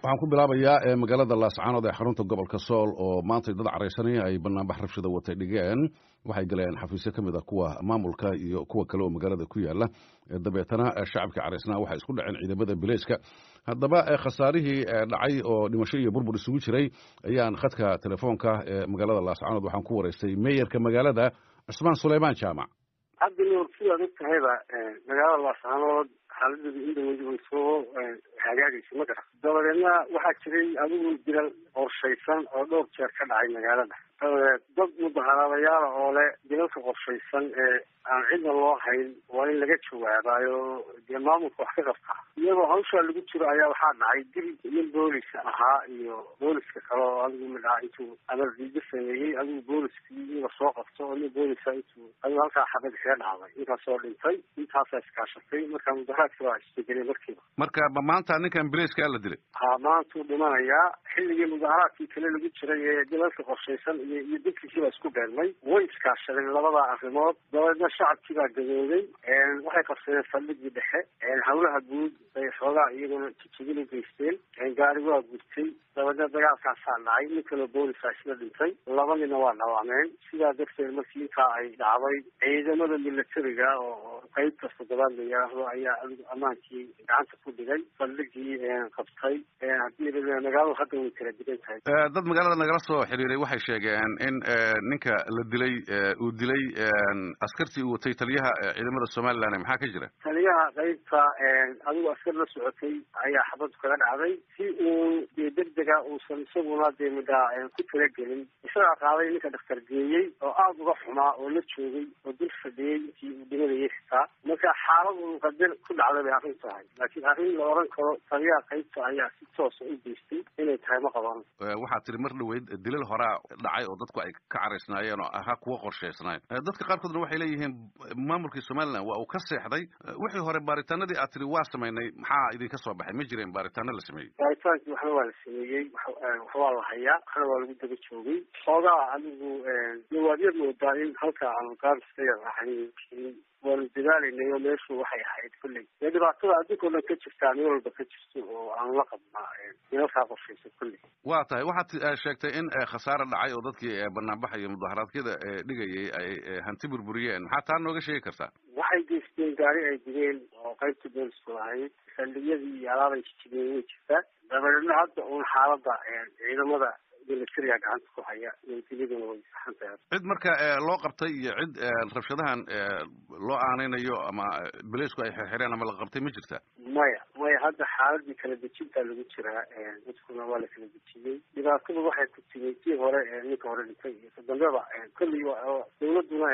waxaan ku bilaabayaa magaalada laascaanood ee xarunta gobolka sool oo maantay dad caraysanaya ay banaanbax rabshada watay dhigeen waxay galeen xafiisyo ka mid a kuwa maamulka iyo kuwa kale oo magaalada ku yaala dabeetana shacabkii caraysnaa waxay isku dhaceen ciidamada bileyska haddaba khasaarihii dhacay oo dhimasho iyo burbur isugu jiray ayaan khadka telefoonka ee magaalada laascaanood waxaan ku waraystay meeyarka magaalada cusmaan suleymaan jaamac hadda nuur sidaad og tahayba magaalada laascaanood xaaladeedu indhaweydi way soo hagaagaysa ma garan dabadeedna waxaa jiray adigu dilal qorshaysan oo dhowr jeer ka dhacay magaalada dabadeed dad mudaharaadayaala oo le dilalka qorshaysan ee aan cidna loo hayn waa in laga jawaabaayo dee maamulka wax ka qabtaa iyagoo hawshaa lagu jiro ayaa waxaa dhacay dil nin booliska ahaa iyo booliska kale oo adigu midhaa intuu amardiido sameeyey adigu booliskii in lasoo qabto oo nin boolisa intuu adigu halkaa xabad kaga dhacday intaasoo dhintay intaasaa iskaashatay marka mudaharaadki waa isbedelay markiiba marka ma maanta ninkan bileyska la dilay ha maantuu dhimanayaa xilligii mudaharaadkii kale lagu jiray ee dilalka qorshaysan iyo iyo dadkiisii baa isku beelmay way iskaashadeen labada arrimood dabeedna shacabkii baa gadooday waxay qabsadeen saldhigii dhexe hawlaha guud bay xoogaa iyaguna jijigin u geysteen gaari waa gurtay dabeedna dagaalkaasaa dhacay nin kaloo boolisaa isla dhintay laba nina waa dhawaameen sidaa darteed markii intaa ay dhacday ciidamada milatariga oo qeybta toddobaad la yidhaahdo ayaa adigu ammaankii gacanta ku dhigay saldhigii qabtay hadii magaaladu hadda way kala digan tahay dad magaalada nagala soo xiriiray waxay sheegeen in ninka la dilay uu dilay askartii uu watay taliyaha ciidamada somaliland maxaa ka jira taliyaha qeybta adigu askar la socotay ayaa xabadu kaga dhacday si uu dee degdega uusan isaguna dee midhaa ku talagelin isagaa qaaday ninka dhakhtar geeyey oo aada uga xumaa oo la joogay oo dul fadhiyey intii uu dhimanayay xitaa marka xaalad uu qadar ku dhacday bay arrin tahay laakiin arrin la oran karo taliyaha qeybta ayaa si toosa u geystay inay tahay ma qaban waxaa tiri mar dhaweyd dilal horaa dhacay oo dadku ay ka caraysnaayeen oo ahaa kuwa qorshaysnaay dadka qaarkoodna waxay leeyihiin maamulkii somaliland waa uu ka seexday wixii hore baaritaanadii aad tiri waa samaynay maxaa idinka soo baxay ma jireen baaritaano la sameeyey baaritaankii waxna waa la sameeyey wax waa la hayaa waxna waa lagu daba joogay xoogaa adigu nawaadyad moodaa in halka aanu gaariska yar ahayn waanu dadaalaynay oo meeshu waxay ahayd kulley dee dhibaatada addunkao dhan ka jirtaa meel walba ka jirto oo aanu la qabnaa dilalkaa qorshaysa kulley waa tahay waxaad sheegtay in khasaare dhacay oo dadkii banaanbaxa iyo mudaharaadkyada dhigayay ay hanti burburiyeen maxaa taa nooga sheegi kartaa waxay geysteen gaari ay digeen oo qaybta boolisku ahayd saldhigyadii iyo alaabay jijigeen way jirtaa dabadeedna hadda uun xaalada ciidamada milatariga gacanta ku haya nabadgelyaduna way saxan tahay cid marka loo qabtay iyo cid rabshadahan loo aaneynayo ama bileysku ay xirxireen ama la qabtay ma jirta maya maya hadda xaaladii kala dejintaa lagu jiraa dadkuna waa la kala dejiyey dhibaatadu waxay ku timi tii hore ninka hore dhintay iyo kadambeba kolley dawladuna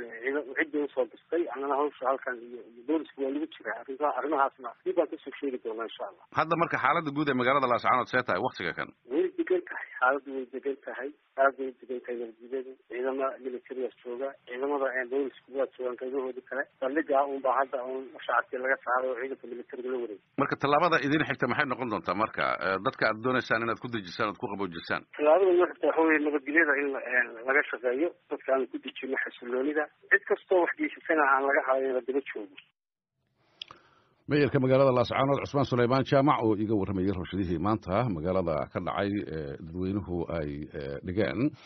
ciddii usoo dirtay annana hawsha halkan iyo iyo boolisku waa lagu jiraa arrinta arrimahaasna dib baan kasoo sheegi doonaa insha allah hadda marka xaalada guud ee magaalada laascaanood see tahay waktiga kan way degan tahay xaaladu way degan tahay aad bay degan tahay nabadgelyadu ciidama militarigaas jooga ciidamada boolisku waa joogaan qaybahoodii kale saldhigaa unbaa hadda un shacabkii laga saaray oo ciidanka militariga la wareegay marka tallaabada idin xigta maxay noqon doontaa marka dadka aad dooneysaan inaad ku dejisaan oad ku qaboojisaan tallaabada noo xigta waxa weye nabadgelyada in laga shaqeeyo dadka aan ku dejino xasiloonida cid kastoo wax geysatana aan laga haday in la daba joogo meeyarka magaalada laascaanood cusmaan suleymaan jaamac oo iga warramayay rabshadihii maanta magaalada ka dhacay dadweynuhu ay dhigeen